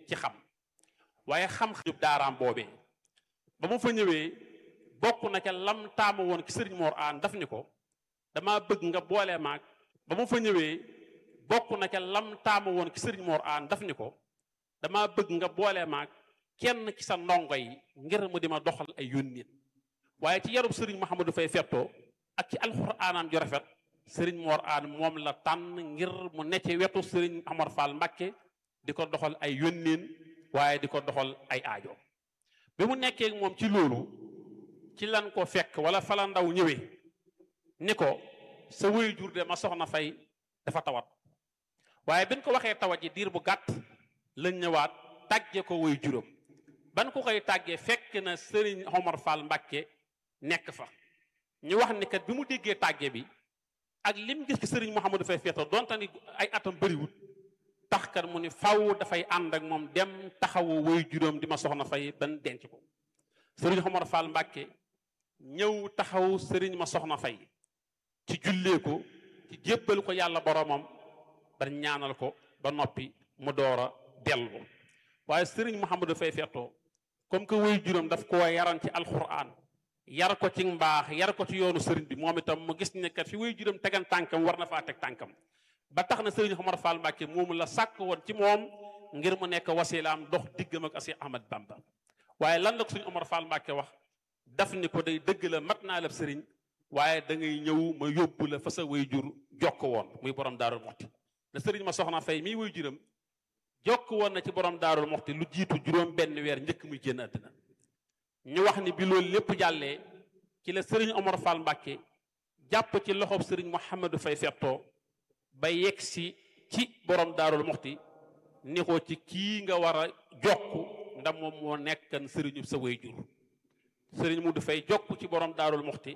ci xam waaye xam-xam daaraam boobee ba mu fa ñëwee bokk na ca lam taamu woon ci sëriñ Mor Aan daf ni ko dama bëgg nga boole maag ba mu fa ñëwee bokk na ca lam taamu woon ci sëriñ Mor Aan daf ni ko dama bëgg nga boole maag kenn ci sa ndongo yi ngir mu di ma doxal ay yónnit waaye ci yarub sëriñ Mouhamadou Fay fettoo ak ci alxuraanam ju rafet sëriñ Mor Aan moom la tànn ngir mu ne ci wetu sëriñ Amar Fall Mbàkke di ko doxal ay yónneen waaye di ko doxal ay aajo bi mu nekkee moom ci loolu ci lan ko fekk wala fala ndaw ñëwee ni ko sa wéy jur de ma soxna fay dafa tawat waaye bin ko waxee tawat ji diir bu gàtt lañ ñëwaat tàgge ko wéy juram ban ko koy tàggee fekk na sëriñ Omar Fall Mbàkke nekk fa ñu wax ni kat bi mu déggee tàgge bi ak lim gis ci sëriñ Mouhamadou fay feeto donte ni ay atam bëriwut tax kat mu ni faw dafay ànd ak moom dem taxawu woy juróom di ma soxna fay ban denc ko sëriñ Omar Fall Mbàkke ñëw taxaw sëriñ ma soxna fay ci jullee ko ci jébbal ko yàlla boromam ba ñaanal ko ba noppi mu door a dellu waaye sëriñ Mouhamadou fay feetoo comme que woy juróom daf koo yaran ci alquran yar ko ci mbaax yar ko ci yoonu sëriñ bi moom itam mu gis ne kat fi woy juróom tegan tànkam war na faa teg tànkam ba tax na sëriñ Omar Fall Mbàkke moomu la sàkk woon ci moom ngir mu nekk wasilaam dox diggam ak asi Ahmad Bamba waaye lan la ko sëriñ Omar Fall Mbàkke wax daf ni ko day dëgg la mat naa la sëriñ waaye da ngay ñëw ma yóbbu la fa sa way jur jokk woon muy borom daarul moxti da sëriñ ma soxna fay mii way juram jokk woon na ci borom daarul moxti lu jiitu juróom benn weer njëkk muy génn àddina ñu wax ni bi loolu lépp jàllee ci la sëriñ Omar Fall Mbàkke jàpp ci loxob sëriñ Mouhamadou Fay fettoo ba yegg si ci borom daarul moxti ni ko ci kii nga war a jokk ndax moom moo nekkan sëriñu sa way jur sëriñ mu du fay jokk ci borom daarul moxti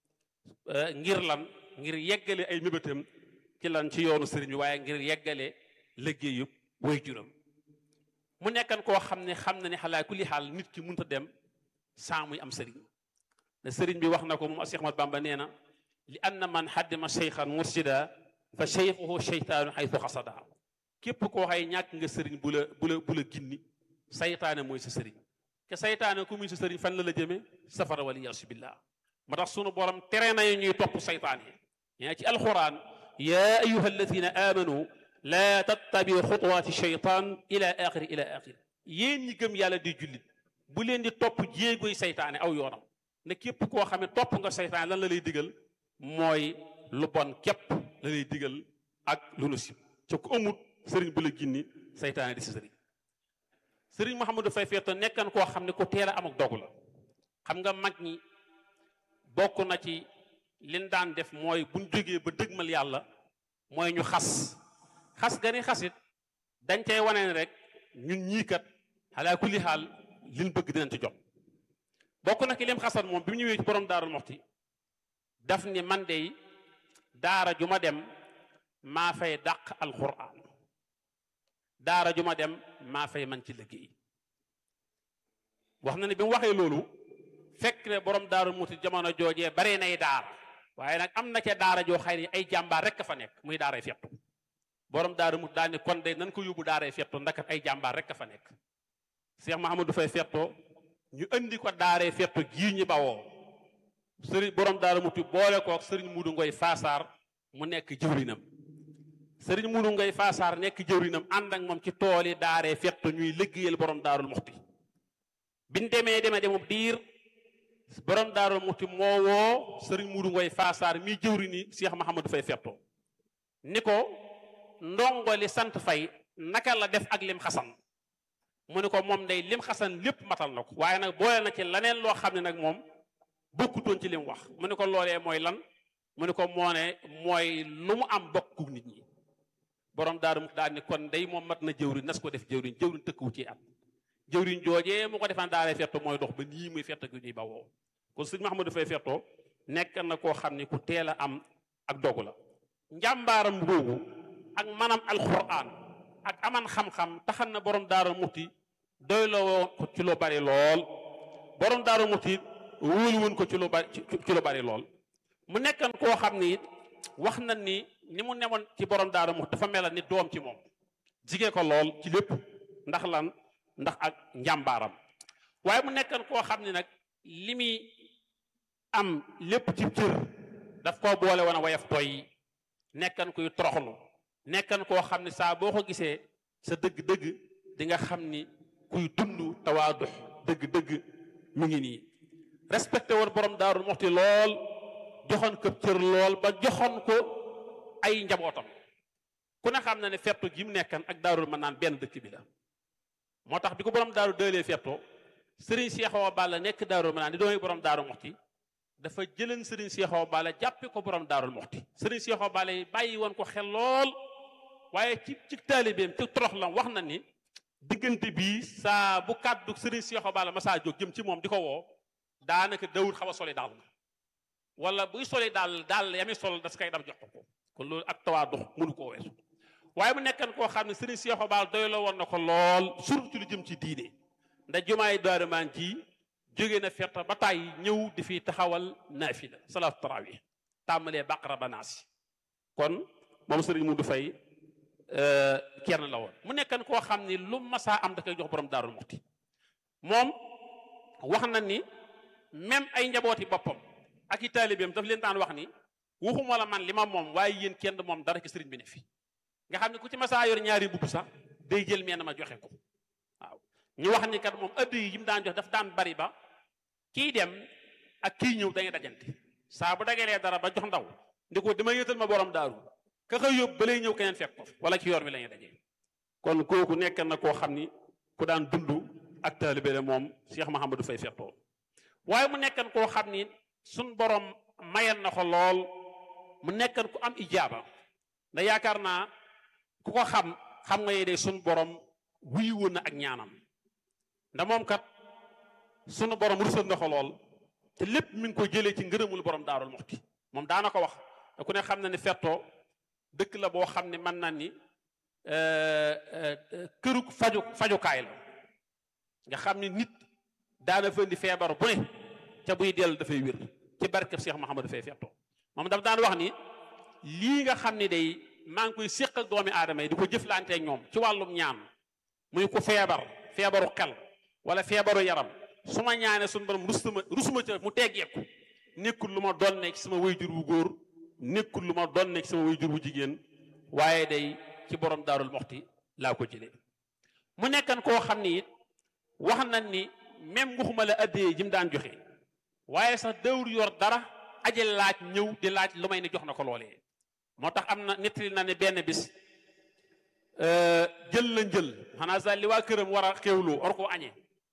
ngir lan ngir yeggale ay mébétam ci lan ci yoonu sëriñ bi waaye ngir yeggale liggéeyu way juram mu nekkan koo xam ne xam na ne xalaa kulli xaal nit ki mënta dem saa muy am sëriñ ne sëriñ bi wax na ko moom Cheikh Ahmad Bamba nee na li anna man xaddima cheykhan mursida fa cheykhuhu cheytaanu xaytu xasada képp koo xay ñàkk nga sëriñ bu la bu la bu la ginni saytaane mooy sa sëriñ ke saytaane ku muy sa sëriñ fan la la jëme safara waliyaasu billah moo tax sunu borom tere nañu ñuy topp saytaane yaa ci alquran ya ayuha alladina amanu laa tattabiu xutuwaati cheytaan ila axiri ila axiri yéen ñi gëm yàlla di jullit bu leen di topp jéegoy saytaane aw yoonam ne képp koo xam ne topp nga saytaane lan la lay digal mooy lu bon képp la lay digal ak lu nu sib ca ku amut sëriñ bu la ginni saytaane di sa sëriñ sëriñ Mouhamadou Fay feeto nekkan koo xam ne ku teel a am ak dogu la xam nga mag ñi bokk na ci liñ daan def mooy buñ jógee ba dëgmal yàlla mooy ñu xas xas gani xasit dañ cay wane rek ñun ñii kat xalaa kulli xaal liñ bëgg dinañ ci jot bokk na ki lim xasan moom bi mu ñëwee ci borom daarul moxti daf ni man dey daara ju ma dem maa fay dàq alquran daara ju ma dem maa fay man ci liggéey wax na ne bi mu waxee loolu fekk ne borom daarul moxti jamono joojee bare nay daara waaye nag am na ca daara joo xëy ni ay jàmbaar rek fa nekk muy daaray fettu borom daara mu daal ni kon de nan ko yóbbu daaray fetto ndakat ay jàmbaar rek a fa nekk Cheikh Mahamadou Fay fetto ñu indi ko daaray fetto gii ñi bawoo sëriñ borom daara muti boole kook sëriñ Muudu Ngoy Faasaar mu nekk jëwrinam sëriñ Muudu Ngoy Faasaar nekk jëwrinam ànd ak moom ci tool yi daaray fetto ñuy liggéeyal borom daarul muxti biñ demee demee demub diir borom daarul muxti moo woo sëriñ Muudu Ngoy Faasaar mii jëwrini Cheikh Mahamadou Fay fetto ni ko ndongo li sant fay naka la def ak lim xasan mu ne ko moom day lim xasan lépp matal na ko waaye nag boole na ci laneen loo xam ne nag moom bokkutoon ci lim wax mu ne ko loolee mooy lan mu ne ko moo ne mooy lu mu am bokku nit ñi borom daaru mu daal ni kon day moom mat na jëwriñ nas ko def jëwriñ jëwriñ tëkkuwu ci at jëwriñ joojee mu ko defaan daaree fetto mooy dox ba nii muy fetto gi ñuy bawoo kon sëñ Mahamadou Fay fetto nekk na koo xam ne ku teel a am ak dogu la njàmbaaram googu ak manam alquran ak aman xam-xam taxan na borom daara muti doy la woon ko ci lu bari lool borom daara muti wóolu woon ko ci lu bari ci lu bari lool mu nekkan koo xam ni it wax na ni ni mu newoon ci borom daara muti dafa mel ni doom ci moom jigee ko lool ci lépp ndax lan ndax ak njàmbaaram waaye mu nekkan koo xam ne nag li muy am lépp ci cër daf koo boole woon a wayaf toy nekkan kuy toroxlu nekkan koo xam ne saa boo ko gisee sa dëgg-dëgg di nga xam ni kuy dund tawaadu dëgg-dëgg mu ngi nii respecté woon borom daarul moxti lool joxoon ko cër lool ba joxoon ko ay njabootam ku ne xam na ne fettu gi mu nekkan ak daarul mën naan benn dëkk bi la moo tax bi ko borom daaru dëlee fettoo sëriñ Seexoo Balla nekk daarul mën naan di doomi borom daaru moxti dafa jëleen sëriñ Seexoo Balla jàppe ko borom daarul moxti sëriñ Seexoo Balla yi bàyyi woon ko xel lool waaye ci ci taalibeem ci torox lam wax na ni diggante bii saa bu kàddu sëriñ Seexoo Balla ma saa jóg jëm ci moom di ko woo daanaka dawul xaw a soli daal wala buy soli daal daal yami sol das koy dab jox ko ko kon loolu ak tawaa dox mënu koo weesu waaye mu nekkan koo xam ne sëriñ Seexoo Balla doy la woon na ko lool surtout ci lu jëm ci diine ndax jumaay Daaru Maan ji jóge na fetta ba tàyyi ñëw di fi taxawal naafila salaatu tarawih tàmmalee baqara ba naasi kon moom sëriñ Mudu Fay kenn la woon mu nekkan koo xam ni lu masaa am da koy jox borom Daaru Muxti moom wax na ni même ay njabooti boppam ak i taalibeem daf leen daan wax ni waxuma la man li ma moom waaye yéen kenn moom dara ci sëriñ bi ne fi nga xam ne ku ci masaa yor ñaari mbubb sax day jël meen ma joxe ko waaw ñu wax ni kat moom ëdd yi mu daan jox daf daan bari ba kii dem ak kii ñëw dañuy dajante saa bu dagelee dara ba jox ndaw ndi ko dama yëtal ma borom daaru ka xëy yóbbu ba lay ñëw keneen fekk ko wala ci yoon bi la ñuy dajee kon kooku nekk na koo xam ni ku daan dund ak taalibe la moom Cheikh Mahamadou Fay fettoo waaye mu nekkan koo xam ni suñ borom mayal na ko lool mu nekkan ku am ijaaba da yaakaar naa ku ko xam xam nga yee suñ borom wuyu woon na ak ñaanam nda moom kat sunu borom rusal na ko lool te lépp mi ngi ko jëlee ci ngërëmul borom daarul moxti moom daana ko wax te ku ne xam na ni fettoo dëkk la boo xam ne mën na ni këru faju fajukaay la nga xam ni nit daana fa indi feebar bu ne ca buy dellu dafay wér ci barkeb Cheikh Mouhamadou Fay fettoo moom daf daan wax ni lii nga xam ni day maa ngi koy séq ak doomi aadama yi di ko jëflanteeg ñoom ci wàllum ñaan muy ko feebar feebaru xel wala feebaru yaram su ma ñaanee suñu borom rusuma rusuma ca mu teggeeku nekkul lu ma doon nekk ci sama wayjur wu góor nekkul lu ma doon nekk ci sama wayjur wu jigéen waaye day ci borom daarul moxti laa ko jëlee mu nekkan koo xam ni it wax nañ ni même waxuma la addee ji mu daan joxe waaye sax dawur yor dara aje laaj ñëw di laaj lu may ne jox na ko loolee moo tax am na nettali na ne benn bis jël la njël xanaa sax li waa këram war a xewloo war koo añee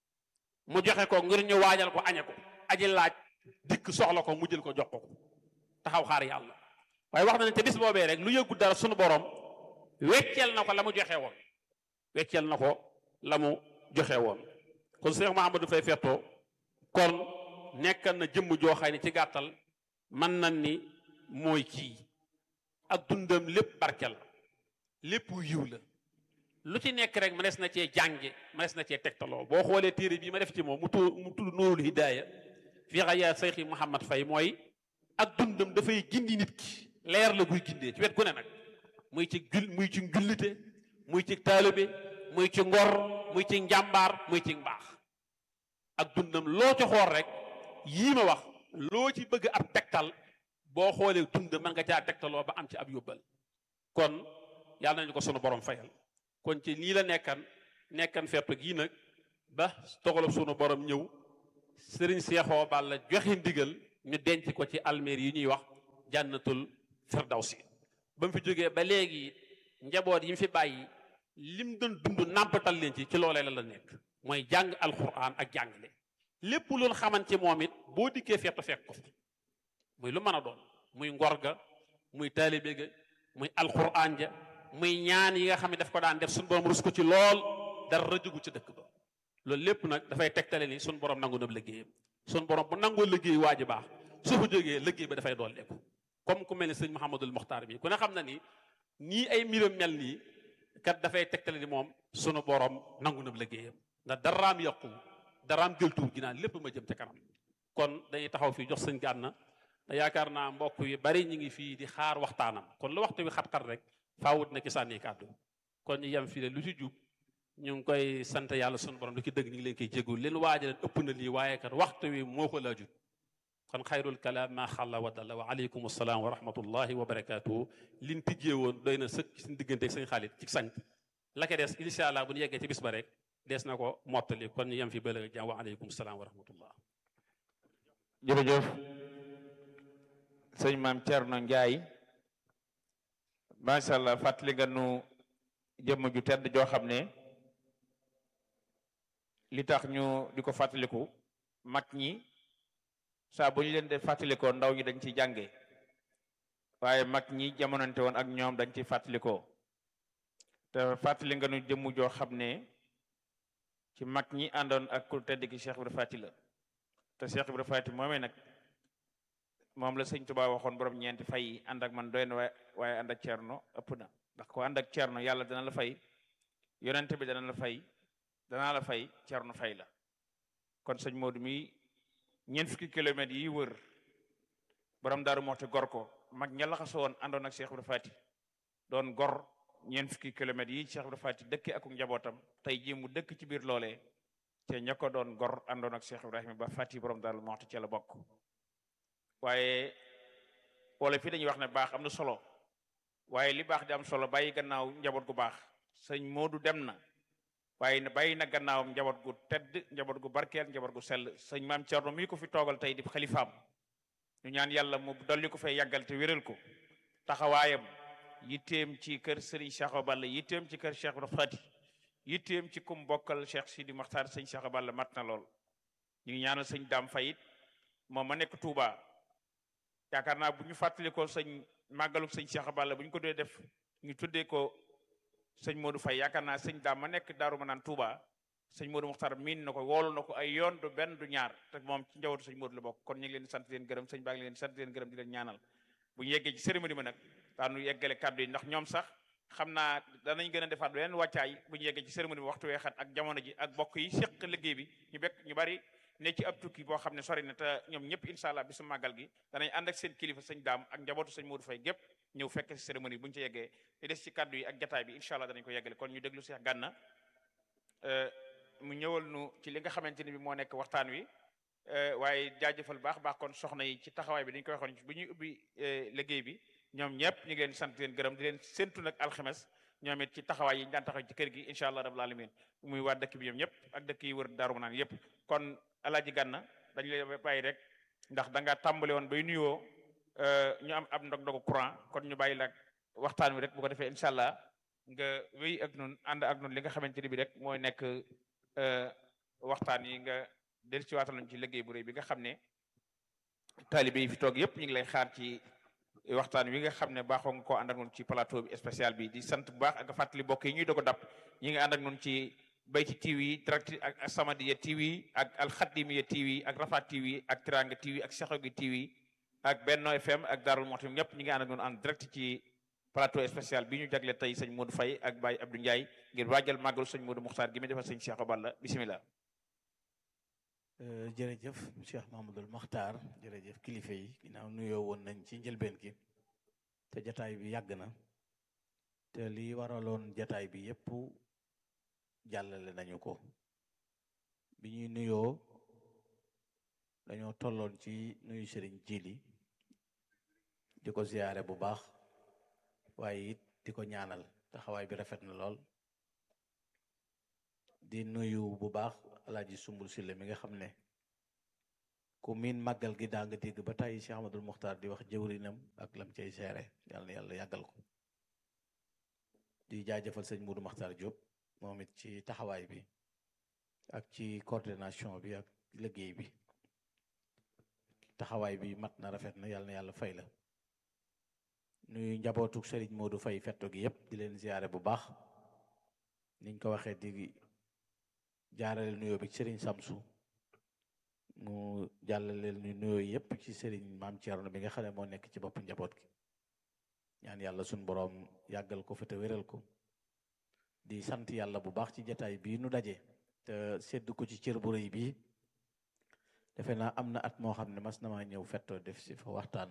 mu joxe ko ngir ñu waajal ko añe ko aji laaj dikk soxla ko mu jël ko jox ko taxaw xaar yàlla waaye wax na ne te bis boobee rek lu yëggu dara sunu borom wecceel na ko la mu joxe woon wecceel na ko la mu joxe woon kon Cheikh Mahamadou Fay fettoo kon nekkal na jëmm jooxay ne ci gàttal mën na ni mooy kii ak dundam lépp barkel la lépp yiw la lu ci nekk rek mënees na cee jànge mënees na cee tegtaloo boo xoolee téere bii ma def ci moom mu tudd mu tudd Nuurul Hidaaya fii xayaa Seyxi Mouhamad Fay mooy ak dundam dafay gindi nit ki leer la guy gindee ci wet gu ne nag muy ci jul muy ci njullite muy ci taalibe muy ci ngor muy ci njàmbaar muy ci mbaax ak dundam loo ci xool rek yii ma wax loo ci bëgg ab tegtal boo xoolee dund mën nga caa tegtaloo ba am ci ab yóbbal kon yàlla nañu ko sunu borom fayal kon ci nii la nekkan nekkan fettu gii nag ba togalub sunu borom ñëw sëriñ Seexoo Balla joxe ndigal ñu denc ko ci almeer yi ñuy wax jànnatul firdawsi ba mu fi jógee ba léegi njaboot yi mu fi bàyyi lim doon dund nàmpatal leen ci ci loolee la la nekk mooy jàng alquran ak jàngale lépp loolu xaman ci moom it boo dikkee fettu fekk ko muy lu mën a doon muy ngor ga muy taalibe ga muy alquran ja muy ñaan yi nga xam ne daf ko daan def suñu borom rus ko ci lool dara jugu ci dëkk ba loolu lépp nag dafay tegtale ni suñu borom nangu na liggéeyam suñu borom bu nangoo liggéey waa ji baax su fa jógee liggéey ba dafay dooleeku comme ku mel ni sëñ Mouhamadul Mokhtar bi ku ne xam na ni nii ay mbiram mel nii kat dafay tegtale ni moom sunu borom nangu na liggéeyam ndax daraam yàqu daraam gëltuwul gi naan lépp ma jëm ca kanam kon dañuy taxaw fii jox sëñ Gànna te yaakaar naa mbokk yi bari ñu ngi fii di xaar waxtaanam kon lu waxtu wi xat-xat rek faawut na ci sànni kàddu kon ñu yem fii lu ci jub ñu ngi koy sant yàlla sunu borom lu ki dëgg ñu ngi leen koy jégul leen waajaleen ëpp na lii waaye kat waxtu wi moo ko laajut kon xayrul kalaam maa xalla wa dalla wa aleykum salaam wa rahmatullahi wa barakatuhu liñ tijjee woon doy na sëkk suñu digganteeg sëñ xaalit ci sant la ko des incha allah bu ñu yeggee ci bis ba rek des na ko mottali kon ñu yem fi bële jàmm wa aleykum salaam wa rahmatullah jërëjëf sëñ maam Thierno Ndiaye macha allah fàttali nga nu jëmm ju tedd joo xam ne li tax ñu di ko fàttaliku mag ñi saa bu ñu leen de fàttalikoo ndaw ñi dañ ciy jànge waaye mag ñi jamonante woon ak ñoom dañ ciy fàttalikoo te fàttali nga nu jëmm joo xam ne ci mag ñi àndoon ak ku tedd ki Cheikh Ibra Fati la te Cheikh Ibra Fati moomee nag moom la sëñ Tuubaa waxoon borom ñeenti fay yi ànd ak man doy na waaye waaye ànd ak Cerno ëpp na ndax ko ànd ak Cerno yàlla dana la fay yonent bi dana la fay danaa la fay Cerno fay la kon sëñ Modou mi ñeent fukki kilomètres yi wër borom daaru moxte gor ko mag ña laxasoo woon àndoon ak Cheikh Ibra Fati doon gor ñeent fukki kilomètres yi Cheikh Ibra Fati dëkk ak njabootam tey jii mu dëkk ci biir loolee te ña ko doon gor àndoon ak Cheikh Ibrahima ba Fati borom daaru moxte ci la bokk waaye wala fii dañuy wax ne baax am na solo waaye li baax di am solo bàyyi gannaaw njaboot gu baax sëñ Modou dem na waaye ne bàyyi na gannaawam njaboot gu tedd njaboot gu barkeel njaboot gu sell sëñ maam Thierno mii ko fi toogal tey di xalifaam ñu ñaan yàlla mu dolli ko fay yàggal te wéral ko taxawaayam yitteem ci kër Serigne Cheikh Balla yitteem ci kër Cheikh Ibra Fati yitteem ci kum bokkal Cheikh Sidi Maxtaar sëñ Cheikh Balla mat na lool ñu ngi ñaanal sëñ Daam Fayit moom ma nekk Touba yaakaar naa bu ñu fàttalikoo sëñ màggalu sëñ Cheikh Balla bu ñu ko dee def ñu tuddee ko sëñ Modou Faye yaakaar naa sëñ daam ma nekk Daaru Manaan Touba sëñ Modou Muxtar miin na ko woolu na ko ay yoon du benn du ñaar te moom ci njabootu sëñ Modou la bokk kon ñu ngi leen di sant leen gërëm sëñ baa ngi leen di sant leen gërëm di leen ñaanal bu ñu yeggee ci cérémonie ma nag daanu yeggale kàddu yi ndax ñoom sax xam naa danañ gën a defaat beneen wàccaay bu ñu yeggee ci cérémonie bi waxtu weexat ak jamono ji ak bokk yi séq liggéey bi ñu bekk ñu bari ne ci ab tukki boo xam ne sori na te ñoom ñëpp incha allah bisu màggal gi danañ ànd ak seen kilifa sëñ daam ak njabootu sëñ Modou Faye gépp ñëw fekk ci cérémonie bu ñu ci yeggee li des ci kàddu yi ak jataay bi incha allah danañ ko yeggale kon ñu déglu Cheikh Gànna mu ñëwal nu ci li nga xamante ni bi moo nekk waxtaan wi waaye jaajëfal baax baax kon soxna yi ci taxawaay bi dañ koy waxoon bu ñuy ubbi liggéey bi ñoom ñëpp ñu ngi leen sant leen gërëm di leen séntu nag alxames ñoom it ci taxawaay yi ñu daan taxaw ci kër gi incha allah rabbul alamin muy waa dëkk bi ñoom ñëpp ak dëkk yi wër Daaru Manaan yëpp kon alaaji Gànna dañu lay bàyyi rek ndax da nga tàmbale woon bay nuyoo ñu am ab ndog-ndogu courant kon ñu bàyyi la waxtaan wi rek bu ko defee incha allah nga wéy ak nun ànd ak nun li nga xamante ni bi rek mooy nekk waxtaan yi nga del ci waataloon ci liggéey bu rëy bi nga xam ne taalibe yi fi toog yëpp ñu ngi lay xaar ci waxtaan wi nga xam ne baaxoo nga koo ànd ak nun ci plateau bi spécial bi di sant bu baax ak fàttali bokk yi ñuy doog a dab ñi nga ànd ak nun ci Bayti TV direct ak Asamadia TV ak Alxadimiya TV ak Rafa TV ak Tiranga TV ak Seexogi TV ak Benno FM ak Darou Mouhty ñëpp ñi ngi ànd ak nun en direct ci plateau spécial bi ñu jagle tey sëñ Modou Faye ak Baye Abdou Ndiaye ngir waajal màggalu sëñ Modou Muxtaar gi muy defal sëñ Cheikh Balla bisimilah. jërëjëf Cheikh Mahmadul Muxtaar jërëjëf kilifa yi ginnaaw nuyoo woon nañ ci njëlbeen gi te jataay bi yàgg na te li waraloon jataay bi yépp jàllale nañu ko bi ñuy nuyoo dañoo tolloon ci nuyu sëriñ Jili di ko ziyaare bu baax waaye it di ko ñaanal taxawaay bi rafet na lool di nuyu bu baax alaaji sumbul sille mi nga xam ne ku miin màggal gi daa nga dégg ba tàyyi Cheikh Ahmadul Muxtaar di wax jëwrinam ak lam cay seere yàlla na yàlla yàggal ko di jaajëfal sëñ Mudu Muxtaar Diop moom it ci taxawaay bi ak ci coordination bi ak liggéey bi taxawaay bi mat na rafet na yàlla na yàlla fay la nuyu njabootu sëriñ Modou Fay fetto gi yépp di leen ziyaare bu baax niñ ko waxee di jaarale nuyoo bi sëriñ Samsu mu jàllaleel ñu nuyoo yépp ci sëriñ maam Thierno bi nga xam ne moo nekk ci bopp njaboot gi ñaan yàlla suñ boroom yàggal ko fa te wéral ko di sant yàlla bu baax ci jataay bii nu daje te sedd ko ci cër bu rëy bii defe naa am na at moo xam ne mas na maa ñëw fettoo def si fa waxtaan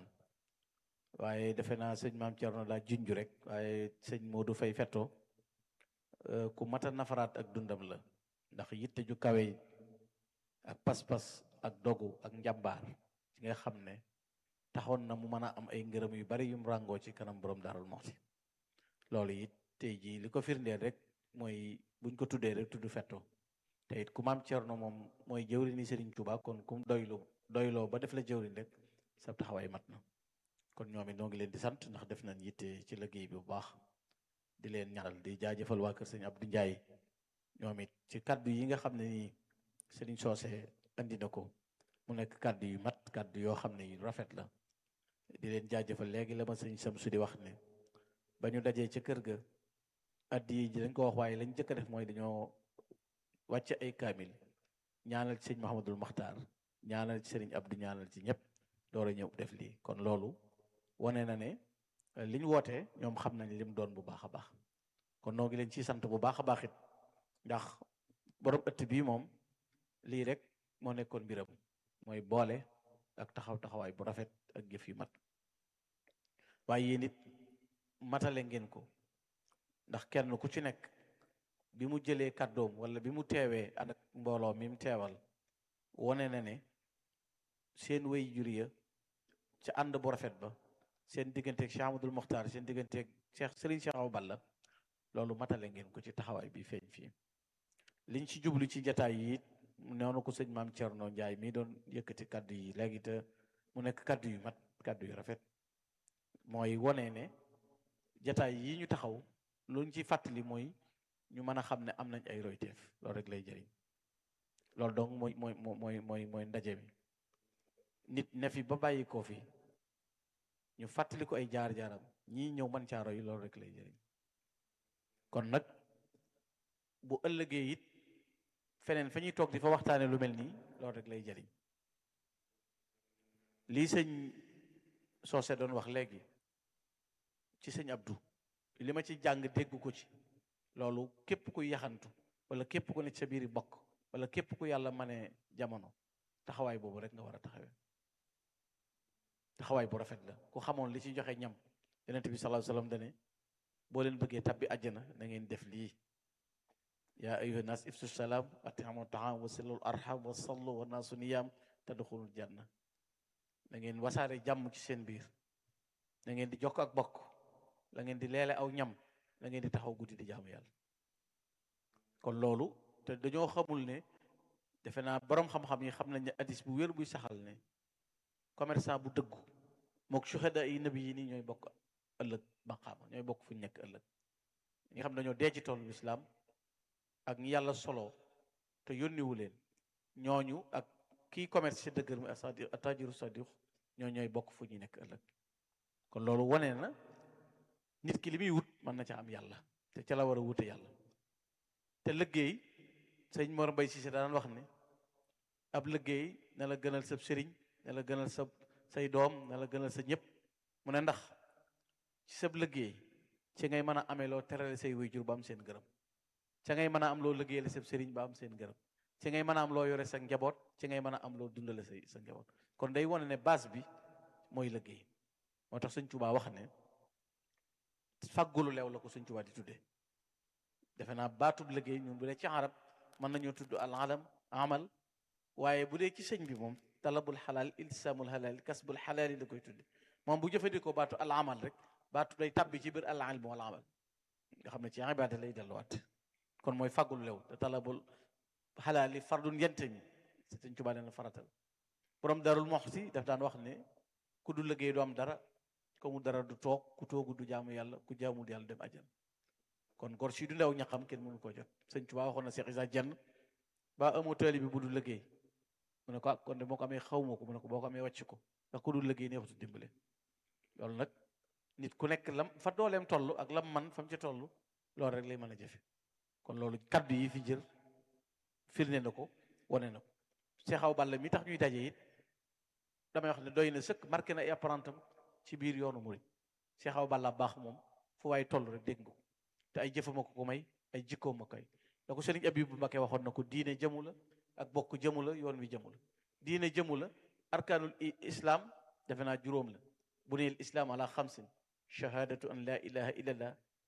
waaye defe naa sëñ maam Thierno daa junj rek waaye sëñ Modou Fay fettoo ku mat a nafaraat ak dundam la ndax yitte ju kawe ak pas-pas ak dogu ak njàmbaar ci nga xam ne taxoon na mu mën a am ay ngërëm yu bari yum ràngoo ci kanam borom Daarul Muxti loolu it tey jii li ko firndeel rek mooy buñ ko tuddee rek tudd fetto te it ku maam Cerno moom mooy jëwri ni Sëriñ Tuubaa kon kum doylu doyloo ba def la jëwriñ rek sa taxawaay mat na kon ñoom it noo ngi leen di sant ndax def nañ yitte ci liggéey bi bu baax di leen ñaanal di jaajëfal waa kër sëñ Abdou Ndiaye ñoom it ci kaddu yi nga xam ne nii Sëriñ Soose andi na ko mu nekk kaddu yu mat kaddu yoo xam ne yu rafet la di leen jaajëfal léegi la ma sëñ Samsu di wax ne ba ñu dajee ca kër ga addi yi ji dañ ko wax waaye lañ jëkk a def mooy dañoo wàcce ay kaamil ñaanal ci sëñ Mahamadul Maxtaar ñaanal ci sëriñ Abdou ñaanal ci ñëpp door a ñëw def lii kon loolu wane na ne li ñu wootee ñoom xam nañ lim doon bu baax a baax kon noo ngi leen ciy sant bu baax a baax it ndax borom ëtt bii moom lii rek moo nekkoon mbiram mooy boole ak taxaw taxawaay bu rafet ak jëf yu mat waaye yéen it matale ngeen ko ndax kenn ku ci nekk bi mu jëlee kàddoom wala bi mu teewee ànd ak mbooloo mi mu teewal wone na ne seen way jur ya ca ànd bu rafet ba seen digganteeg Cheikh Amadou Mokhtar seen digganteeg Cheikh Serigne Cheikh Awa Balla loolu matale ngeen ko ci taxawaay bi feeñ fii liñ ci jublu ci jataay yi noonu ko sëñ maam Thierno Ndiaye mii doon yëkkati kaddu yi léegi te mu nekk kaddu yu mat kaddu yu rafet mooy wone ne jataay yi ñu taxaw luñ ci fàttali mooy ñu mën a xam ne am nañ ay royteef loolu rek lay jëriñ loolu donc mooy mooy mooy mooy mooy ndaje mi nit ne fi ba bàyyi koo fi ñu fàttali ko ay jaar-jaaram ñii ñëw mën caa roy loolu rek lay jëriñ kon nag bu ëllëgee it feneen fa ñuy toog di fa waxtaane lu mel nii loolu rek lay jëriñ lii sëñ soose doon wax léegi ci sëñ Abdou li ma ci jàng dégg ko ci loolu képp ku yaxantu wala képp ku ne sa biiri bokk wala képp ku yàlla mane jamono taxawaay boobu rek nga war a taxawee taxawaay bu rafet la ku xamoon li ci joxe ñam yonent bi sallallahu alayhi wasallam dane boo leen bëggee tabbi àjjana na ngeen def lii yaa ayuha nas ifsu salaam atihamu taam wa silul arham wa sallu wa naasu niyam tadxulul janna da ngeen wasaare jàmm ci seen biir da ngeen di jokk ak bokk la ngeen di leele aw ñam la ngeen di taxaw guddi di jaamu yàlla kon loolu te dañoo xamul ne defe naa borom xam-xam yi xam nañ ne hadis bu wér buy saxal ne commerçant bu dëggu mook suhada yi nabi yi nii ñooy bokk ëllëg maqaama ñooy bokk fu ñu nekk ëllëg ñi xam dañoo dee ci toolu lislaam ak ñi yàlla solo te yónniwu leen ñooñu ak kii commerce ci dëggër mi asadi atajiru sadiq ñoo ñooy bokk fu ñu nekk ëllëg kon loolu wane na nit ki li muy wut mën na ca am yàlla te ca la war a wute yàlla te liggéey sëñ Mor Mbay Cissé daan wax ne ab liggéey na la gënal sa sëriñ na la gënal sa say doom na la gënal sa ñëpp mu ne ndax ci sab liggéey ci ngay mën a amee loo terale say waajur ba am seen gërëm ca ngay mën a am loo liggéeyale sa sëriñ ba am seen gërëm ci ngay mën a am loo yore sa njaboot ci ngay mën a am loo dundale sa sa njaboot kon day wane ne base bi mooy liggéey moo tax sëñ Tuubaa wax ne faggulu leew la ko sëñ Tuubaa di tuddee defe naa baatub liggéey ñun bu dee ci arab mën nañoo tudd al alam amal waaye bu dee ci sëñ bi moom talabul xalaal iltisaamul xalaal kasbul xalaal yi la koy tudde moom bu jëfandikoo baatu al amal rek baatu day tabbi ci biir al ilm wal amal nga xam ne ci ibaada lay delluwaat kon mooy faggul lew te talabul xalaal yi fardun yente mi sëñ Tuubaa leen faratal borom darul moxti daf daan wax ne ku du liggéey du am dara ko mu dara du toog ku toogu du jaamu yàlla ku jaamul yàlla dem ajal kon gor si du ndew ñaxam kenn mënu koo jot sëñ Tuubaa waxoon na Cheikh Isa Jenn ba amoo taali bi bu du liggéey mu ne ko ah kon de moo ko amee xaw ma ko mu ne ko boo ko amee wàcc ko ndax ku dul liggéey neexutu dimbale loolu nag nit ku nekk lam fa dooleem toll ak lam man fa mu ci toll loolu rek lay mën a jëfe kon loolu kaddu yi fi jël firnde na ko wane na ko Cheikh Awa Balla mi tax ñuy daje it damay wax ne doy na sëkk marqué na ay apprentam ci biir yoonu murid Cheikh Awa Balla baax moom fu waay toll rek dégg nga ko te ay jëfama ko ko may ay jikkoom ma koy da ko Sëriñ Abibu Mbakke waxoon na ko diine jëmu la ak bokk jëmu la yoon wi jëmu la diine jëmu la arkaanul islam defe naa juróom la bu neel islam ala xamsin shahadatu an la ilaha illallah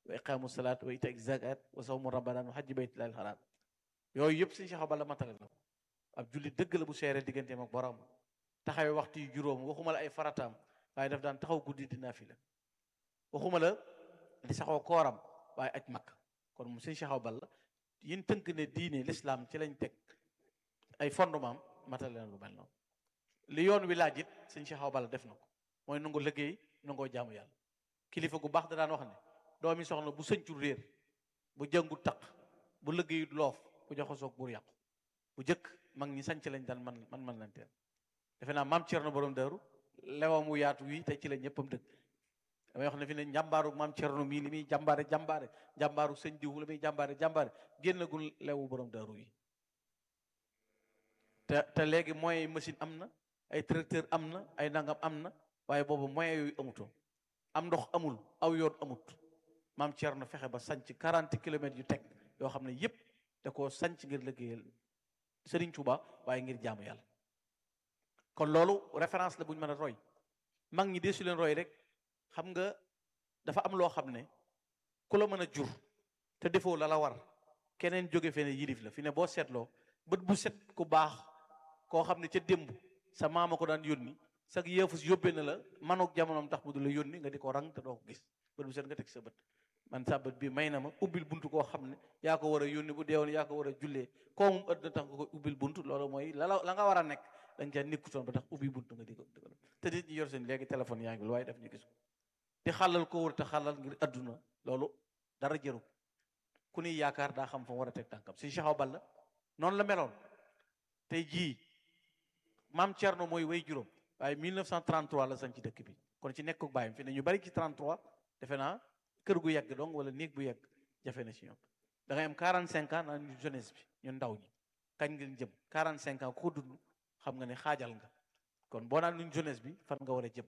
wa iqaamu salaat wa ita zakat wa sawmu ramadan wa hajji baytillahi alxaraam yooyu yëpp sëñ Cheikh Awa Balla matale na ko ab julli dëgg la bu seere digganteem ak borom taxawee waxtu yu juróom waxuma la ay farataam waaye daf daan taxaw guddi di naafila waxuma la di saxoo kooram waaye aj makk kon mu sëñ Cheikh Awa Balla yin tënk ne diine l'islam ci lañ teg ay fondement matale na lu mel noonu li yoon wi laaj it sëñ Cheikh Awa Balla def na ko mooy nangu liggéey nangoo jaamu yàlla kilifa gu baax da daan wax ne doomi soxna bu sëñcul réer bu jëngu taq bu liggéeyut loof bu joxosoog buur yàqu bu jëkk mag ñi sanc lañ daan man man man lanteel defe naa maam Cerno borom daaru lewam wu yaatu wi te ci la ñëppam dëkk damay wax ne fi ne njàmbaaru maam Cerno mii li muy jàmbaare jàmbaare jàmbaaru sëñ diw la muy jàmbaare jàmbaare génnagul lewu borom daaru yi te te léegi moyens yi machine am na ay tracteur am na ay nangam am na waaye boobu moyens yooyu amutoon am ndox amul aw yoon amut maam Cerno fexe ba sanc 40 kilomètres yu teg yoo xam ne yépp da koo sanc ngir liggéeyal Serigne Touba waaye ngir jaamu yàlla kon loolu référence la bu ñu mën a roy mag ñi deesu leen roy rek xam nga dafa am loo xam ne ku la mën a jur te defoo la la war keneen jóge fene yilif la fi ne boo seetloo bët bu set ku baax koo xam ne ca démb sa maama ko daan yónni sag yëfus yóbbee na la manuk jamonoom tax mu du la yónni nga di ko rang te doo ko gis bët bu set nga teg sa bët man sa bët bi may na ma ubbil buntu koo xam ne yaa ko war a yónni bu deewoon yaa ko war a jullee koo moom ëdd na tax nga ko ubbil buntu loolu mooy la la nga war a nekk da nga caa nekkutoon ba tax ubbi buntu nga di ko di ko te nit ñi yor seen léegi téléphone yaa ngi waaye daf ñu gis ko di xàllal ko wër te xàllal ngir adduna loolu dara jëru ku ni yaakaar daa xam fa mu war a teg tànkam si Cheikh Awa Balla noonu la meloon tey jii maam Thierno mooy way juróom waaye 1933 la sañ ci dëkk bi kon ci nekkuk bàyyam fi ne ñu bari ci 33 defe naa kër gu yegg donc wala néeg bu yegg jafe na ci ñoom da ngay am 45 ans naan ñu jeunesse bi ñun ndaw ñi kañ ngeen jëm 45 ans ku ko dund xam nga ne xaajal nga kon boo naan ñun jeunesse bi fan nga war a jëm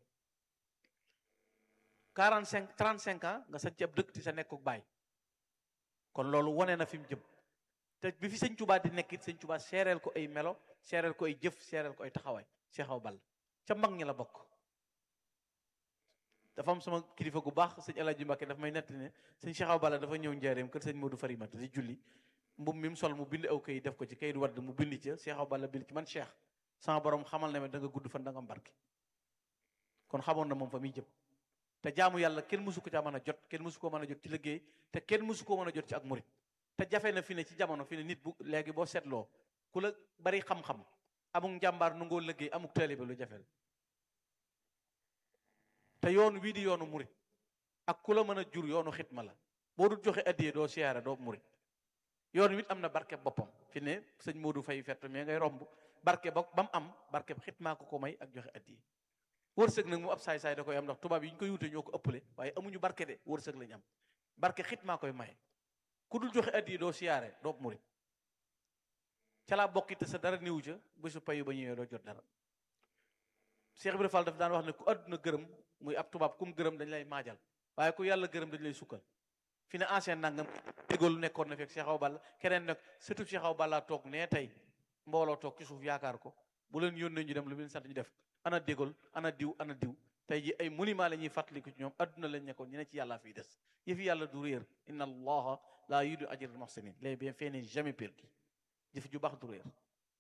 45 35 ans nga sañ ci ab dëkk ci sa nekkuk baay kon loolu wane na fi mu jëm te bi fi sëñ Tuubaa di nekk it sëñ Tuubaa seereel ko ay melo seereel ko ay jëf seereel ko ay taxawaay Cheikh Awa Balla ca mag ñi la bokk dafa am sama kilifa gu baax sëñ El Hadj Mbacke daf may nett ne sëñ Cheikh Awa Balla dafa ñëw njaareem kër sëñ Modou Farimata di julli mbub mi mu sol mu bind aw kayit def ko ci kayit wadd mu bind ca Cheikh Awa Balla bind ci man Cheikh sama borom xamal ne ma da nga gudd fan da nga am barke kon xamoon na moom fa muy jëm te jaamu yàlla kenn mësu ko caa mën a jot kenn mësu koo mën a jot ci liggéey te kenn mësu koo mën a jot ci ak murit te jafe na fi ne ci jamono fi ne nit bu léegi boo seetloo ku la bari xam-xam amuk njàmbaar nu ngoo liggéey amuk taalibe lu jafe la te yoon wii di yoonu murit ak ku la mën a jur yoonu xitma la boo dul joxe addiyee doo siyaare doo murit yoon wit am na barke boppam fi ne sëñ Modou Faye fett mais ngay romb barke ba ba mu am barke xitmaa ko ko may ak joxe addiyee wërsëg nag mu ab saay-saay da koy am ndax tubaab yi ñu koy wute ñoo ko ëppale waaye amuñu barke de wërsëg lañu am barke xitmaa koy maye ku dul joxe addiyee doo siyaare doo murit ca laa bokkite sa dara niwu ca bésu payu ba ñëwee doo jot dara Cheikh Ibrahima Fall daf daan wax ne ku àdduna gërëm muy ab tubaab kum gërëm dañ lay maajal waaye ku yàlla gërëm dañ lay sukkal fi ne ancien nangam dégoolu nekkoon na fekk Cheikh Awa Balla keneen nag surtout Cheikh Awa Balla toog nee tey mbooloo toog ci suuf yaakaar ko bu leen yónnee ñu dem lu leen sant ñu def ana dégool ana diw ana diw tey ji ay monument la ñuy fàttaliku ci ñoom adduna lañ nekkoon ñu ne ci yàlla fiy des yëfi yàlla du réer inna allaha la yudu ajral muhsinin les bienfaits n'est jamais perdu jëf ju baax du réer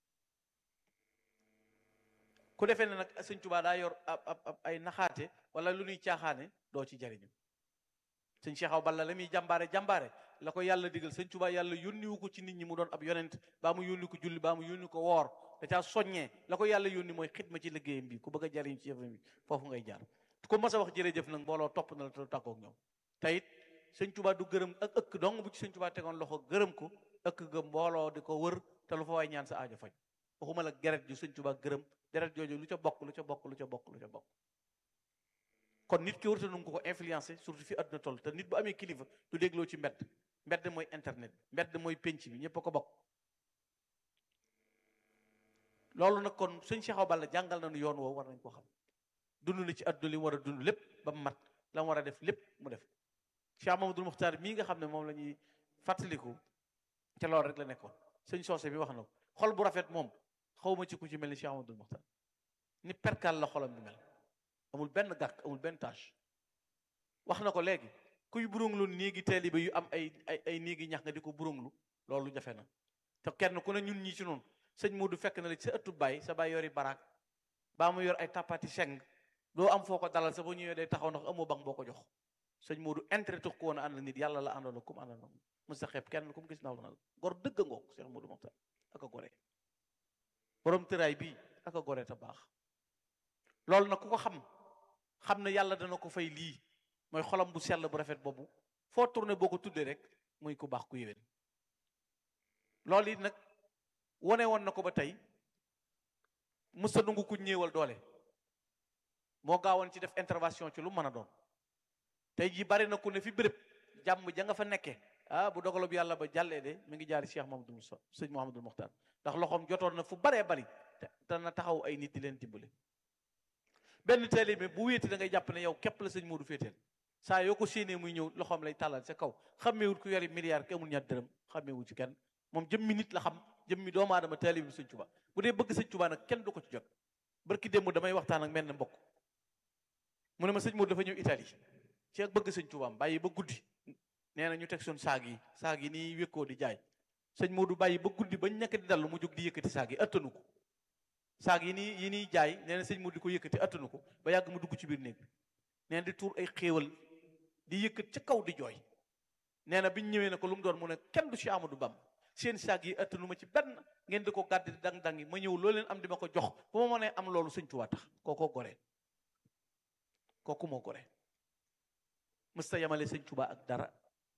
ku defee ne nag sëñ Tuubaa daa yor ab ab ay naxaate wala lu ñuy caaxaane doo ci jariñu sëñ Cheikh Awa Balla la muy jàmbaare jàmbaare la ko yàlla digal sëñ Tuubaa yàlla yónniwu ko ci nit ñi mu doon ab yonent baa mu yónni ko julli baa mu yónni ko woor da caa soññee la ko yàlla yónni mooy xidma ci liggéeyam bi ku bëgg a jariñ ci yëfam bi foofu ngay jaar ku mas a wax jërëjëf nag mbooloo topp na la te tàggoog ñoom te it sëñ Tuubaa du gërëm ak ëkk dong bu ci sëñ Tuubaa tegoon loxo gërëm ko ëkk ga mbooloo di ko wër te lu fa waay ñaan sa aajo faj waxuma la geret ju sëñ Tuubaa gërëm deret jooju lu ca bokk lu ca bokk lu ca bokk lu ca bokk kon nit ki warta nu ko ko influencé surtout fi àdduna toll te nit bu amee kilifa du dégloo ci mbedd mbedd mooy internet mbedd mooy penc bi ñëpp a ko bokk loolu nag kon sëñ Cheikh Awa Balla jàngal nañu yoon woowu war nañ ko xam dund na ci àdduna li mu war a dund lépp ba mu mat la mu war a def lépp mu def Cheikh Mamadou Muxtaar mii nga xam ne moom la ñuy fàttaliku te loolu rek la nekkoon sëñ soose bi wax na ko xol bu rafet moom xawma ci ku ci mel ni Cheikh Amadou Muxtaar ni perkal la xolam bi mel amul benn gàkk amul benn tâche wax na ko léegi kuy burunglu néegi taalibe yu am ay ay ay néegi ñax nga di ko burunglu loolu jafe na te kenn ku ne ñun ñii ci noonu sëñ Modou fekk na la ci sa ëttu baay sa baay yori baraak baa mu yor ay tapati seng doo am foo ko dalal sa boo ñëwee day taxaw ndax amoo bang boo ko jox sëñ Modou intérêt tux ko woon a ànd nit yàlla la àndoon kum àndoon na mës ta xeeb kenn ku mu gis naw la gor dëgg ngoog Cheikh Modou Mokhtar ak a gore borom tëraay bii ak a gore te baax loolu nag ku ko xam xam ne yàlla dana ko fay lii mooy xolam bu sell bu rafet boobu foo tourné boo ko tuddee rek muy ku baax ku yéwén loolu it nag wone woon na ko ba tey mësta nungu ku ñëwal doole moo gaawoon ci def intervention ci lu mën a doon tey jii bari na ku ne fi béréb jàmm ja nga fa nekkee ah bu dogalob yàlla ba jàllee de mi ngi jaari Cheikh Mahamadou Moussa sëñ Mouhamadou Mokhtar ndax loxoom jotoon na fu baree bari te na taxaw ay nit di leen dimbale benn taalibe bu wéeti da ngay jàpp ne yow képp la sëñ Modou féeteel saa yoo ko séenee muy ñëw loxoom lay tàllal sa kaw xammeewut ku yori milliard ki amul ñaar dërëm xammeewut ci kenn moom jëmmi nit la xam jëmmi doomu aadama taalibe bi sëñ Tuba bu dee bëgg sëñ Tuba nag kenn du ko ci jot barki démb damay waxtaan ak menn mbokk mu ne ma sëñ Modou dafa ñëw Italie ci ak bëgg sëñ Tubaam bàyyi ba guddi nee na ñu teg soon saag yi saag yi nii wékkoo di jaay sëñ Modou bàyyi ba guddi bañ nekk di dallu mu jóg di yëkkati saag yi attanu ko saag yi nii yi nii jaay nee na sëñ Modou di ko yëkkati attanu ko ba yàgg mu dugg ci biir néeg bi nee na di tuur ay xéewal di yëkkat ca kaw di jooy nee na biñ ñëwee ne ko lu mu doon mu ne kenn du ci Amadou Bam seen saag yi attanu ma ci benn ngeen di ko gàdd di dang-dang yi ma ñëw loo leen am di ma ko jox bu ma mënee am loolu sëñ Tuubaa tax kookoo gore kooku moo gore mësta yamale sëñ Tuubaa ak dara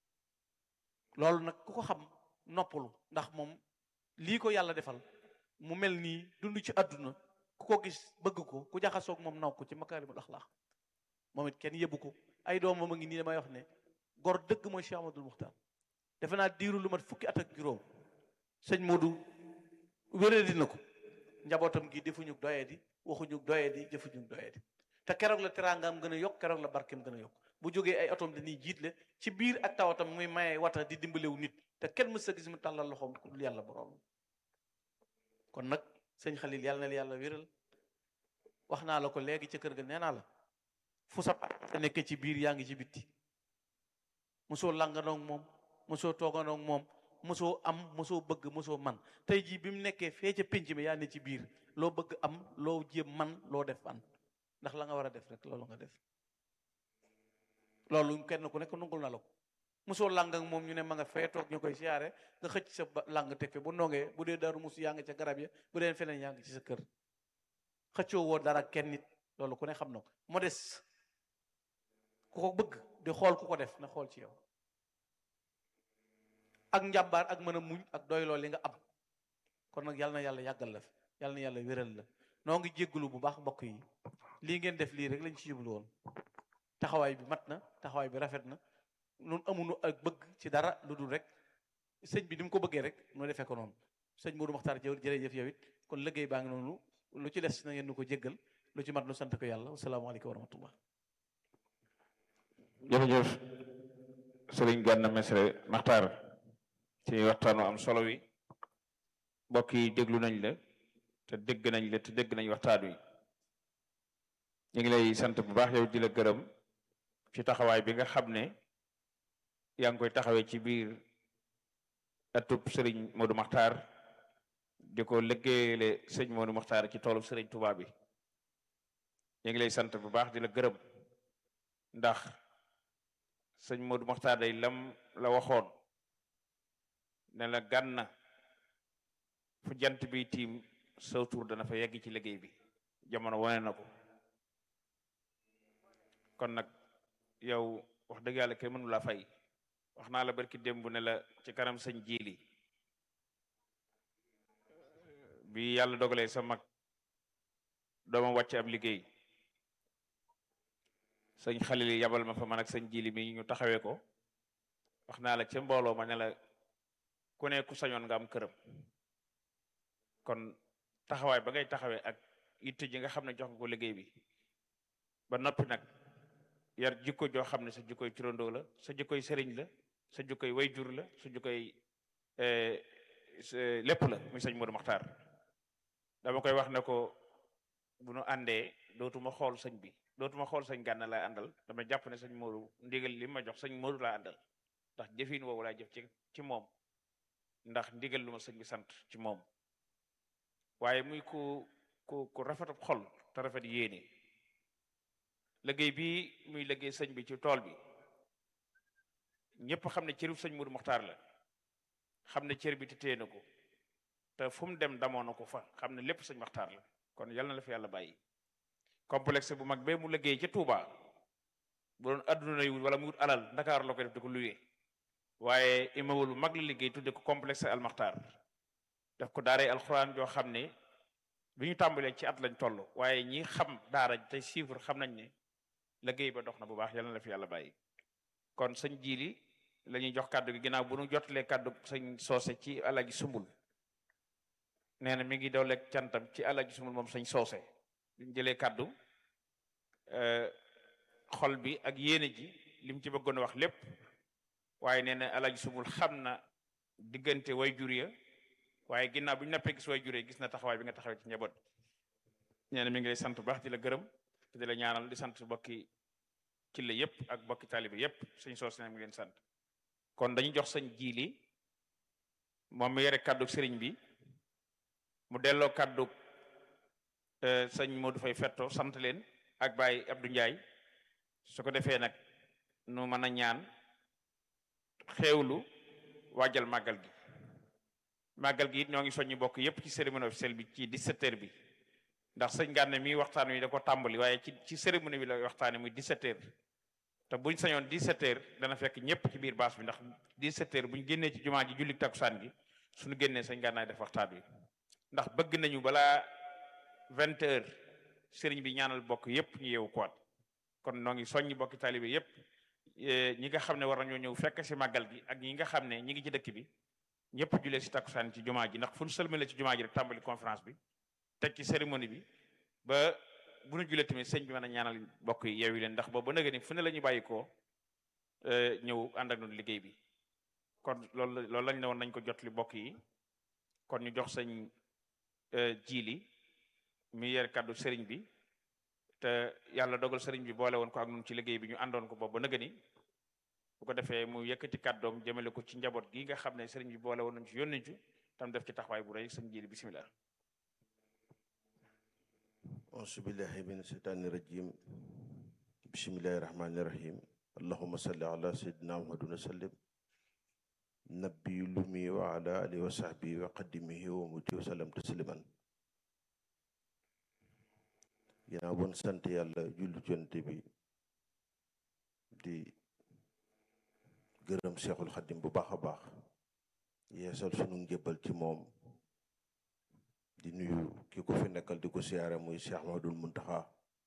loolu nag ku ko xam noppalu ndax moom lii ko yàlla defal mu mel nii dund ci àdduna ku ko gis bëgg ko ku jaxasoog moom naw ko ci makaarimul axlaaq moom it kenn yëbbu ko ay doomam a ngi nii damay wax ne gor dëgg mooy Cheikh Amadou Muxtaar defe naa diiru lu mat fukki at ak juróom sëñ Modou wéradi na ko njabootam gi defuñu doye di waxuñu doye di jëfuñu doye di te keroog la teraangaam gën a yokk keroog la barkeem gën a yokk bu jógee ay otom dañuy jiitle ci biir ak tawatam muy maye wata di dimbalewu nit te kenn mës a gis mu tàllal loxoom ku dul yàlla borom kon nag sëñ Xalil yàlla na la yàlla wéral wax naa la ko léegi ca kër ga nee naa la fu sa te nekk ci biir yaa ngi ci bitti mosoo langandoo moom mosoo toogandoo moom mosoo am mosoo bëgg mosoo man tey jii bi mu nekkee fee ca pénc mi yaa ne ci biir loo bëgg am loo jéem man loo def an ndax la nga war a def rek loolu nga def loolu kenn ku nekk nungul na la ko mosoo lang ak moom ñu ne ma nga fee toog ñu koy siyaare nga xëcc sa lang teg fe bu ndongee bu dee daru mus yaa ngi ca garab ya bu dee feneen yaa ngi ci sa kër xëccoo woo dara kenn nit loolu ku ne xam na ko modeste ku ko bëgg di xool ku ko def na xool ci yow ak njàmbaar ak mën a muñ ak doy lool li nga am kon nag yàlla na yàlla yàggal la fi yàlla na yàlla wéral la noo ngi jégglu bu baax mbokk yi lii ngeen def lii rek lañ ci jublu woon taxawaay bi mat na taxawaay bi rafet na nun amunu ak bëgg ci dara lu dul rek sëñ bi ni mu ko bëggee rek nu defee ko noonu sëñ Modou Makhtar jëw jërëjëf yow it kon liggéey baa ngi noonu lu ci des na ngeen nu ko jéggal lu ci mat nu sant ko yàlla wasalaamaaleykum wa rahmatullah jërëjëf sëriñ Gana Messere Makhtar ci waxtaanu am solo wi mbokk yi déglu nañ la te dégg nañ la te dégg nañ waxtaan wi ñu ngi lay sant bu baax yow di la gërëm ci taxawaay bi nga xam ne yaa ngi koy taxawee ci biir atub sëriñ Modou Makhtar di ko liggéeyale sëñ Modou Makhtar ci toolu sëriñ Touba bi ñu ngi lay sant bu baax di la gërëm ndax sëñ Modou Makhtar day lam la waxoon ne la Gana fu jant bi tiim saw tur dana fa yegg ci liggéey bi jamono wane na ko kon nag yow wax dëgg yàlla kenn mënu laa fay wax naa la barki démb ne la ci kanam sëñ jiili bi yàlla dogalee sa mag dooma wàcc ab liggéey sëñ xalil yabal ma fa man ak sëñ jiili mi ñu taxawee ko wax naa la ca mbooloo ma ne la ku ne ku sañoon nga am këram kon taxawaay ba ngay taxawee ak itte ji nga xam ne jox nga ko liggéey bi ba noppi nag yar jikko joo xam ne sa jikkoy turandoo la sa jikkoy sëriñ la sa jikkoy wayjur la sa jikkoy lépp la muy sëñ Modou Makhtar dama koy wax ne ko bu nu àndee dootuma xool sëñ bi dootuma xool sëñ gànna lay àndal dama jàpp ne sëñ Modou ndigal li ma jox sëñ Modou laa àndal ndax jëfin woowu laa jëf ci ci moom ndax ndigal lu ma sëñ bi sant ci moom waaye muy ku ku ku rafetab xol te rafet yéene liggéey bi muy liggéey sëñ bi ci tool bi ñëpp xam ne cërub sëñ Modou Mokhtar la xam ne cër bi te téye na ko te fu mu dem damoo na ko fa xam ne lépp sëñ Mokhtar la kon yal na la fi yàlla bàyyi complexe bu mag bee mu liggéey ca Touba bu doon adduna yu wala mu wut alal Ndakaar la koy def di ko luye waaye immeuble bu mag la liggéey tudde ko complexe al Mokhtar def ko daaree alxuraan joo xam ne bi ñu tàmbalee ci at lañ toll waaye ñi xam daara tey chiffre xam nañ ne liggéey ba dox na bu baax yal na la fi yàlla bàyyi kon sëñ jiili la ñuy jox kàddu gi ginnaaw bu nu jotalee kàddu sëñ soose ci alaji sumbul nee na mi ngi dooleeg cantam ci alaji sumbul moom sëñ soose biñu jëlee kàddu xol bi ak yéene ji lim ci bëggoon a wax lépp waaye nee na alaji sumbul xam na diggante way jur ya waaye ginnaaw bu ñu nappee gis way juree gis na taxawaay bi nga taxawee ci njaboot nee na mi ngi lay sant bu baax di la gërëm te di la ñaanal di sant bokki ci la yëpp ak bokki taalibe yëpp sëñ soos ne mi ngi leen sant kon dañu jox sëñ jiili moom mi yore kàddu sëriñ bi mu delloo kàddu sëñ Modou Fay fetto sant leen ak Baye Abdou Ndiaye su ko defee nag nu mën a ñaan xeewlu waajal màggal gi màggal gi it ñoo ngi soññi bokk yépp ci cérémonie officielle bi ci 17h bi ndax sëñ Gànne mi waxtaan wi da ko tàmbali waaye ci ci cérémonie bi la waxtaane muy 17h te buñ sañoon 17h dana fekk ñëpp ci biir baas bi ndax 17h buñ génnee ci jumaa ji julli takkusaan gi suñu génnee sëñ Gànnaay def waxtaan wi ndax bëgg nañu balaa 20h sëriñ bi ñaanal bokk yépp ñu yeewu kuwaat kon noo ngi soññi bokki taalibe yépp ñi nga xam ne war nañoo ñëw fekk si màggal gi ak ñi nga xam ne ñi ngi ci dëkk bi ñëpp julee si takkusaan ci jumaa ji ndax fu ñu sëlmale ci jumaa ji rek tàmbali conférence bi teg ci cérémonie bi ba bu ñu julee tamit sëñ bi mën a ñaanal bokk yi yeewi leen ndax boobu ba nëgë ni fu ne la ñu bàyyi koo ñëw ànd ak noonu liggéey bi kon loolu loolu lañ ne woon nañ ko jot li bokk yi kon ñu jox sëñ jiili mi yer kàddu sëriñ bi te yàlla dogal sëriñ bi boole woon ko ak ñun ci liggéey bi ñu àndoon ko boobu ba nëgë ni bu ko defee mu yëkkati kàddoom jëmale ko ci njaboot gi nga xam ne sëriñ bi boole woon nañ ci yónni ci tam def ci taxawaay bu rëy sëñ jiili bisimilah. auzu billahi min seytaani rajim bismillahi rahmani rahim allahuma salli ala sayyidina muhammadin wa sallim nabbi lumi wa ala alihi wa sahbihi wa qadimihi wa muti wa sallam tasliman ginnaaw bon sant yàlla julli jonte bi di gërëm seexul xaddim bu baax a baax yeesal sunu njëbbal ci moom di nuyu ki ko fi nekkal di ko siyaare muy Cheikh Ahmadul Muntaxa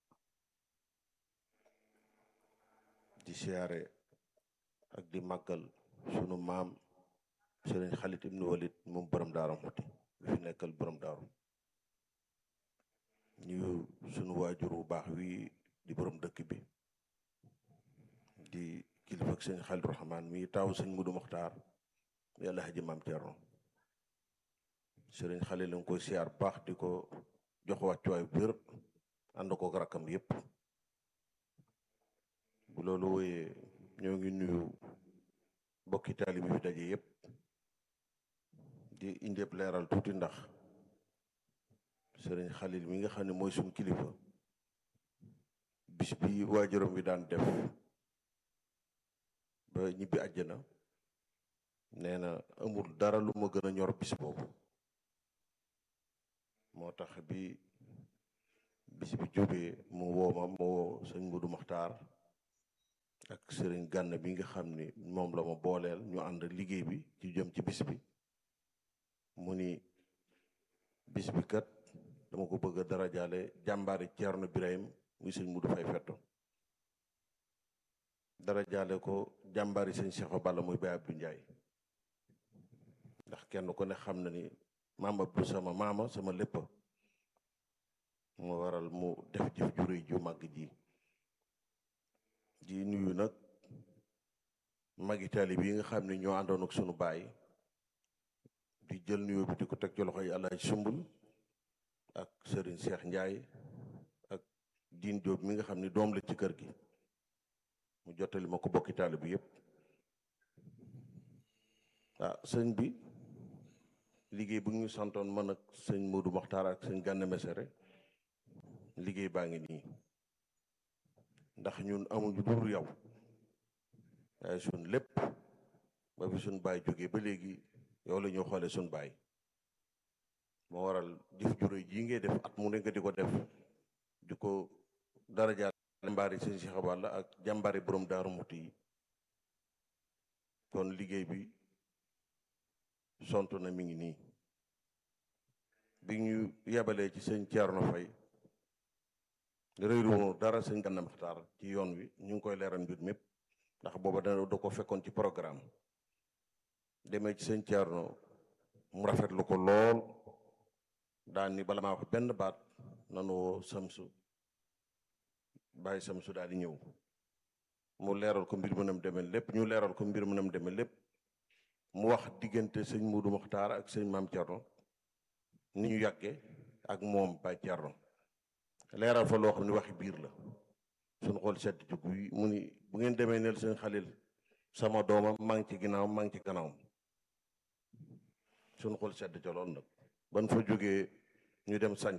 di siyaare ak di màggal sunu maam Sëriñ Xalit ibnu Walid moom borom daaru Muxti bi fi nekkal borom daaru nuyu sunu waajur bu baax wi di borom dëkk bi di kilifa ak sëñ Xalit Rahmaan mi taaw sëñ Mudu Muxtaar mi Yàlla haji maam Cerno sëriñ Xalil la nga koy siyaar baax di ko jox wàccuwaay bu wér ànd ko rakkam yépp bu loolu wooyee ñoo ngi nuyu mbokki taalibe bi fi daje yépp di indi leeral tuuti ndax sëriñ Xalil mi nga xam ne mooy suñ kilifa bis bi waajuram bi daan def ba ñibbi àjjana nee na amul dara lu ma gën a ñor bis boobu moo tax bi bis bi jógee mu wooma mu woo sëñ Mudu Maxtaar ak sëriñ Gànn bi nga xam ni moom la ma booleel ñu ànd liggéey bi ci jëm ci bis bi mu ni bis bi kat dama ko bëgg a darajaale jàmbaari Ceerno Birahim muy sëñ Mudu Fay Fetto darajaale ko jàmbaari sëñ Cheikh Balla muy Baye Abdou Ndiaye ndax kenn ku ne xam na ni maam Abdou sama maama sama lépp moo waral mu def jëf ju rëy ju màgg ji di nuyu nag magi taalib yi nga xam ne ñoo àndoon ak sunu baay di jël nuyoo bi di ko teg ci loxo yi Alaaji Sumbul ak Serigne Cheikh Ndiaye ak diin Jóob mi nga xam ni doom la ci kër gi mu jottali ma ko bokki taali bi yépp ah sëñ bi liggéey bu ñu santoon man ak sëñ Modou Mokhtar ak sëñ Gana Messere liggéey baa ngi nii ndax ñun amuñu dul yow waaye suñ lépp ba fi suñ baay jógee ba léegi yow la ñu xoole suñ baay moo waral jëf ju réy jii ngay def at mu ne nga di ko def di ko darajaal jàmbaari sëñ Cheikh Balla ak jàmbaari borom Daaru Muti yi kon liggéey bi sont na mi ngi nii bi ñu yebalee ci sëñ Thierno Faye réeruwoon dara sëñ Gana Maxtaar ci yoon wi ñu ngi koy leeral mbir mépp ndax booba da da ko fekkoon ci programme demee ci sëñ Thierno mu rafetlu ko lool daan ni bala maa wax benn baat nanu woo samsu bàyyi samsu daal di ñëw mu leeral ko mbir mu nam demee lépp ñu leeral ko mbir mu nam demee lépp mu wax diggante sëñ Muudu Muxtaar ak sëñ Maam Thierno ni ñu yàggee ak moom Baay Thierno leeral fa loo xam ne waxi biir la suñu xool sedd ci guy mu ni bu ngeen demee neel sëñ Xalil sama doomam maa ngi ci ginnaaw maa ngi ci gannaawam suñu xool sedd ca lool nag ban fa jógee ñu dem sanc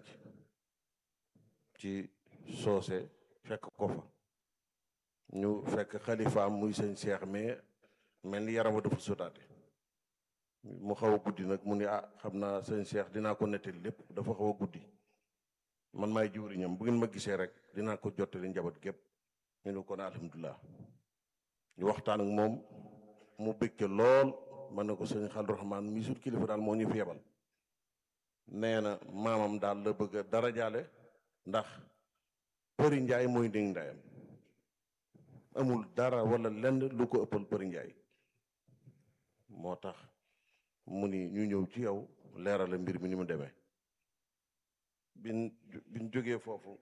ci soose fekk ko fa ñu fekk xalifaam muy sëñ Seex mais mel ni yaram wa dafa sotaate mu xaw a guddi nag mu ni ah xam naa sëñ Seex dinaa ko nettali lépp dafa xaw a guddi man maay jiwriñam bu ngeen ma gisee rek dinaa ko jottali njaboot gépp ñu ne kon alhamdulilah ñu waxtaan ak moom mu bëgg lool man ne ko sëñ Xal Rahmaan mi sut kilifa daal moo ñu fi yebal nee na maamam daal la bëgg a dara jaale ndax përi njaay mooy ndéng ndayam amul dara wala lenn lu ko ëppal përi njaay moo tax mu ni ñu ñëw ci yow leerala mbir mi ni mu demee bin biñ jógee foofu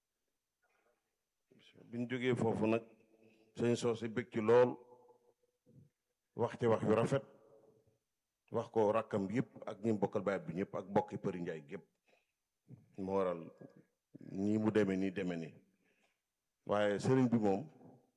biñ jógee foofu nag sëñ soosi bëgg ci lool wax ci wax yu rafet wax ko rakkam yëpp ak ñi bokkal baay bi ñëpp ak bokki përi njaay gépp moo waral nii mu demee nii demee nii waaye sëriñ bi moom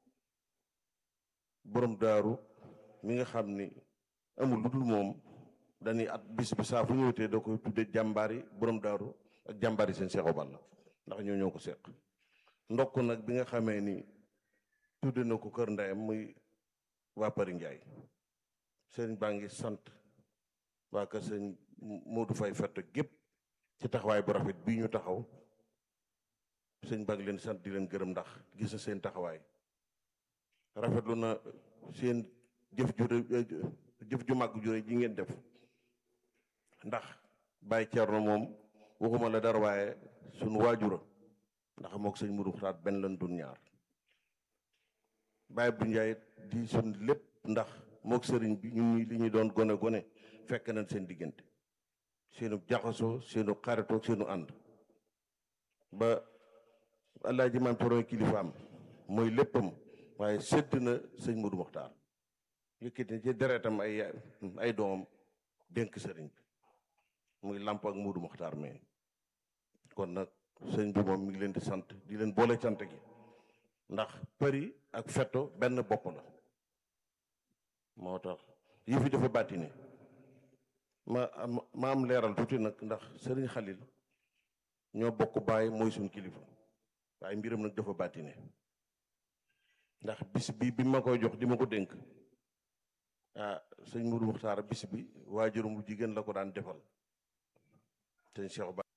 borom daaru mi nga xam ni amul lu dul moom dañuy at bis bi saa fu ñëwtee da koy tudde jàmbaari borom daaru ak jàmbaari seen Seexu Balla ndax ñoo ñoo ko seq ndokk nag bi nga xamee ni tudde na ko kër ndeyam muy waa Pari Njaay sëriñ baa ngi sant waa kër sëñ Modou Fay fett gépp ci taxawaay bu rafet bii ñu taxaw sëñ baa ngi leen sant di leen gërëm ndax gis na seen taxawaay rafetlu na seen jëf ju jëf ju màgg ju ji ngeen def ndax Baye Thierno moom waxuma la dara waaye sunu waajura ndax mook sëñ Modou Xataat benn lan dun ñaar Baye bu Njaay di sun lépp ndax mook sëriñ bi ñun ñi li ñu doon gone gone fekk nañ seen diggante seenu jaxasoo seenu xaritoo seenu ànd ba Alaaji Maam Thierno kilifaam mooy léppam waaye sédd na sëñ Modou Mokhtar yëkkati ci deretam ay ay doomam dénk sëriñ bi muy làmp ak Modou Mokhtar mais kon nag sëñ bi moom mi ngi leen di sant di leen boole cant gi ndax përi ak fetto benn bopp la moo tax yëf yi dafa bàttine ma am ma am leeral tuuti nag ndax sëriñ Xalil ñoo bokk bàyyi mooy suñ kilifa waaye mbiram nag dafa bàttine ndax bis bi bi ma koy jox di ma ko dénk ah sëñ Modou Mokhtar bis bi waajuram bu jigéen la ko daan defal sëñ Cheikh